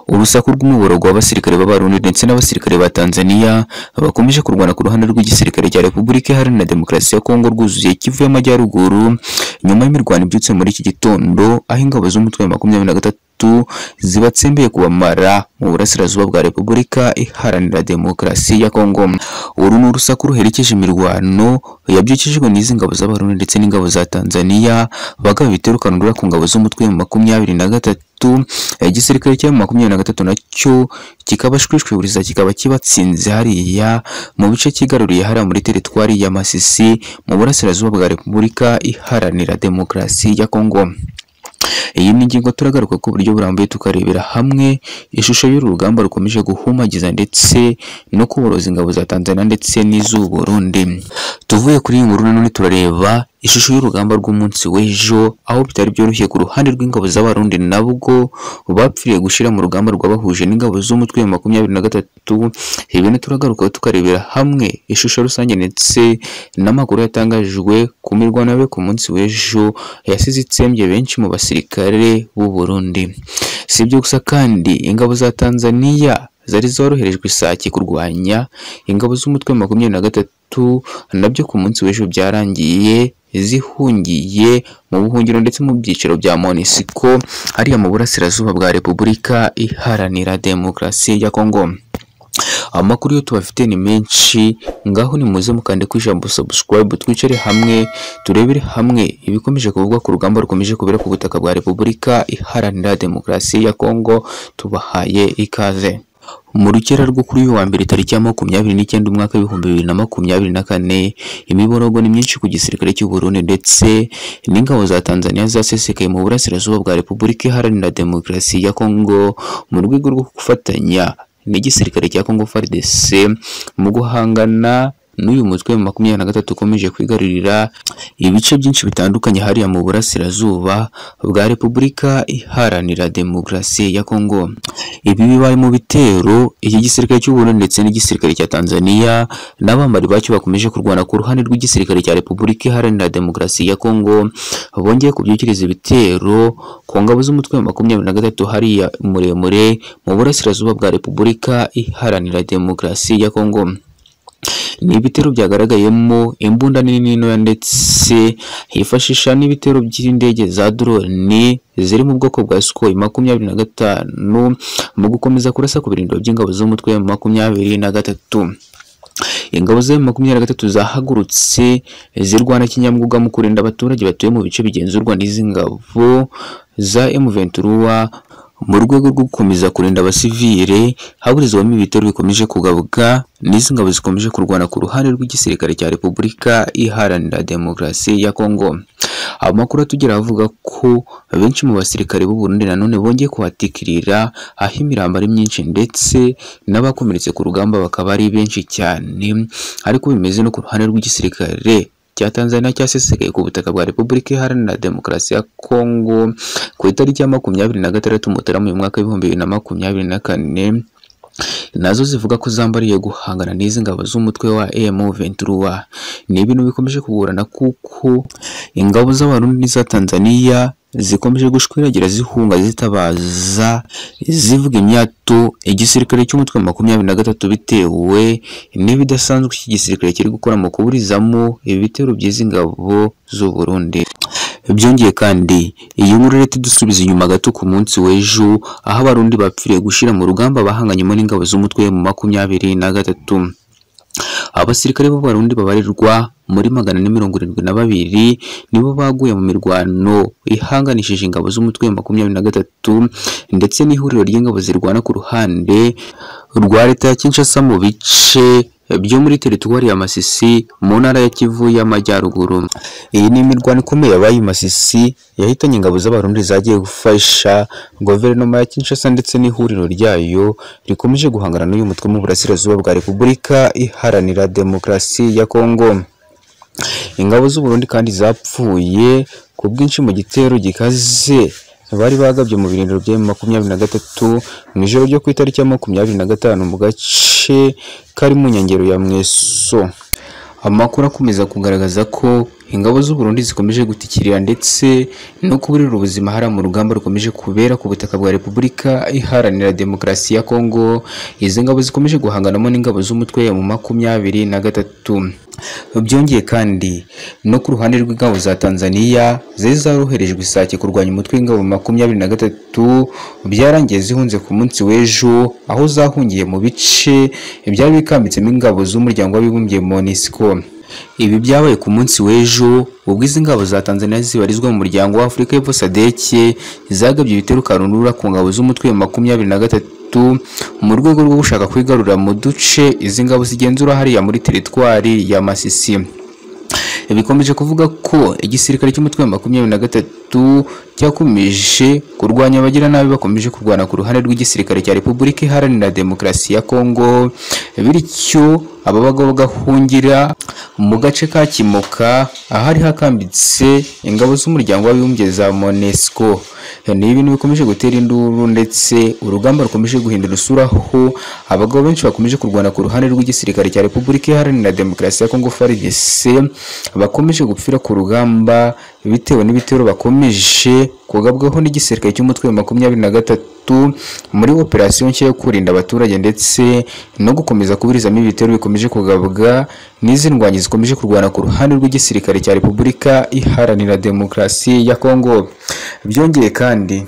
Urusaku rw'umuborogo w'abasirikare b'Abarundi ndetse n'abasirikare ba Tanzania bakomeje kurwana ku ruhande rw'igisirikare cya Repubulika Iharanira Demokarasi ya Kongo rwuzuye Kivu y'Amajyaruguru nyuma y'imirwano ibyutse muri iki gitondo aho ingabo z'umutwe wa makumyabiri na gatatu zibatsembeye kubamara mu burasirazuba bwa Repubulika Iharanira Demokarasi ya Kongo. Uru ni urusaku ruherekeje imirwano yabyukijwe n'izi ngabo z'Abarundi ndetse n'ingabo za Tanzania bagaba ibiterukandura ku ngabo z'umutwe wa makumyabiri na gatatu igisirikare cya makumyabiri na gatatu nacyo kikabashwishwiburiza kikaba kibatsinze hariya mu bice kigaruriye hariya muri teritwari ya Masisi mu burasirazuba bwa Repubulika Iharanira Demokarasi ya Kongo. Iyi ni ingingo turagaruka ku buryo burambuye tukarebera hamwe ishusho y'uru rugamba rukomeje guhumagiza ndetse no kuboroza ingabo za Tanzania ndetse n'iz'u Burundi. Tuvuye kuri iyi nkuru nanone turareba ishusho y'urugamba rw'umunsi w'ejo aho bitari byoroshye ku ruhande rw'ingabo z'abarundi nabwo bapfiriye gushyira mu rugamba rwabahuje n'ingabo z'umutwe wa makumyabiri na gatatu ibintu turagaruka tukarebera hamwe ishusho rusange ndetse n'amakuru yatangajwe ku mirwano yabaye ku munsi w'ejo yasize itsembye benshi mu basirikare b'u Burundi si ibyo gusa kandi ingabo za Tanzania zari zoroherejwe isake kurwanya ingabo z'umutwe wa makumyabiri na gatatu nabyo ku munsi w'ejo byarangiye zihungiye mu buhungiro ndetse mu byiciro bya Monisiko hariya mu burasirazuba bwa Repubulika Iharanira Demokarasi ya Kongo amakuru yo tubafite ni menshi ngaho ni muze mukande ku ijambo subscribe twicare hamwe turebere hamwe ibikomeje kuvugwa ku rugamba rukomeje kubera ku butaka bwa Repubulika Iharanira Demokarasi ya Kongo tubahaye ikaze mu rukera rwo kuri uyu wa mbere tariki ya makumyabiri n'icyenda umwaka w'ibihumbi bibiri na makumyabiri na kane imiborogo ni myinshi ku gisirikare cy'u Burundi ndetse n'ingabo za Tanzania zasesekaye mu burasirazuba bwa Repubulika Iharanira Demokarasi ya Kongo mu rwego rwo gufatanya n'igisirikare cya Kongo FARDC mu guhangana n'uyu mutwe wa makumyabiri na gatatu ukomeje kwigarurira ibice byinshi bitandukanye hariya mu burasirazuba bwa Repubulika Iharanira Demokarasi ya Kongo. Ibi bibaye mu bitero iki gisirikare cy'u Burundi ndetse n'igisirikare cya Tanzania n'abambari bacyo bakomeje kurwana ku ruhande rw'igisirikare cya Repubulika Iharanira Demokarasi ya Kongo bongeye kubyukiriza ibitero ku ngabo z'umutwe wa makumyabiri na gatatu hariya muremure mu burasirazuba bwa Repubulika Iharanira Demokarasi ya Kongo. ni ibitero byagaragayemo imbunda nini ntoya ndetse hifashisha n'ibitero by'indege za drone ziri mu bwoko bwa Sukhoi makumyabiri na gatanu mu gukomeza kurasa ku birindiro by'ingabo z'umutwe makumyabiri na gatatu ingabo za makumyabiri na gatatu zahagurutse zirwana kinyamwuga mu kurinda abaturage batuye mu bice bigenzurwa n'izi ngabo za M23 mu rwego rwo gukomeza kurinda abasivile haburizwamo ibitero bikomeje kugabuka n'izi ngabo zikomeje kurwana ku ruhande rw'igisirikare cya Repubulika Iharanira Demokarasi ya Kongo. Amakuru atugera avuga ko benshi mu basirikare b'u Burundi nanone bongeye kuhatikirira aho imirambo ari myinshi ndetse n'abakomeretse ku rugamba bakaba ari benshi cyane ariko bimeze no ku ruhande rw'igisirikare cya Tanzania cyasesekaye ku butaka bwa Repubulika Iharanira Demokarasi ya Kongo ku itariki ya makumyabiri na gatandatu Mutarama uyu mwaka w'ibihumbi bibiri na makumyabiri na kane nazo zivuga ko zambariye guhangana n'izi ngabo z'umutwe wa M23 ni ibintu bikomeje kugorana kuko ingabo z'abarundi n'iza Tanzania zikomeje gushwiragira zihunga zitabaza zivuga imyato igisirikare cy'umutwe makumyabiri na gatatu bitewe n'ibidasanzwe iki gisirikare kiri gukora mu kuburizamo ibitero by'izi ngabo z'u Burundi byongeye kandi iyi nkuru leta dusubiza inyuma gato ku munsi w'ejo aho abarundi bapfiriye gushyira mu rugamba bahanganyemo n'ingabo z'umutwe mu makumyabiri na gatatu abasirikare b'abarundi babarirwa muri magana na mirongo irindwi na babiri nibo baguye mu mirwano ihanganishije ingabo z'umutwe wa makumyabiri na gatatu ndetse n'ihuriro ry'ingabo zirwana ku ruhande rwa leta ya Kinshasa mu bice byo muri teritwari ya Masisi mu ntara ya Kivu y'Amajyaruguru. Iyi ni imirwano ikomeye yabaye Masisi yahitanye ingabo z'abarundi zagiye gufasha guverinoma ya Kinshasa ndetse n'ihuriro ryayo rikomeje guhangana n'uyu mutwe mu burasirazuba bwa Repubulika Iharanira Demokarasi ya Kongo. Ingabo z'u Burundi kandi zapfuye ku bwinshi mu gitero gikaze bari bagabye mu birindiro bya makumyabiri na gatatu mu ijoro ryo ku itariki ya makumyabiri na gatanu mu gace kari mu nkengero ya Mweso amakuru akomeza kugaragaza ko ingabo z'u Burundi zikomeje gutikirira ndetse no kuburira ubuzima hara mu rugamba rukomeje kubera ku butaka bwa Repubulika iharanira demokarasi ya Kongo izi ngabo zikomeje guhanganamo n'ingabo z'umutwe mu makumyabiri na gatatu byongeye kandi no ku ruhande rw'ingabo za Tanzania zari zaroherejwe isake kurwanya umutwe w'ingabo makumyabiri na gatatu byarangiye zihunze ku munsi w'ejo aho zahungiye mu bice byari bikambitsemo ingabo z'umuryango w'abibumbye MONUSCO ibi byabaye ku munsi w'ejo ubwo izi ngabo za Tanzania zibarizwa mu muryango wa Afurika y'Epfo SADC zagabye ibitero karundura ku ngabo z'umutwe wa makumyabiri na gatatu mu rwego rwo gushaka kwigarurira mu duce izi ngabo zigenzura hariya muri teritwari ya Masisi bikomeje kuvuga ko igisirikare cy'umutwe wa makumyabiri na gatatu cyakomeje kurwanya abagiranabi bakomeje kurwana ku ruhande rw'igisirikare cya Repubulika Iharanira Demokarasi ya Kongo bityo ababagaho bagahungira mu gace ka Kimoka ahari hakambitse ingabo z'umuryango w'abibumbye za MONUSCO ni ibintu bikomeje gutera induru ndetse urugamba rukomeje guhindura isura aho abagabo benshi bakomeje kurwana ku ruhande rw'igisirikare cya Repubulika Iharanira Demokarasi ya Kongo FARDC bakomeje gupfira ku rugamba bitewe n'ibitero bakomeje kugabwaho n'igisirikare cy'umutwe wa makumyabiri na gatatu muri operasiyo nshya yo kurinda abaturage ndetse no gukomeza kuburizamo ibitero bikomeje kugabwa n'izi ndwanyi zikomeje kurwana ku ruhande rw'igisirikare cya repubulika iharanira demokarasi ya kongo byongeye kandi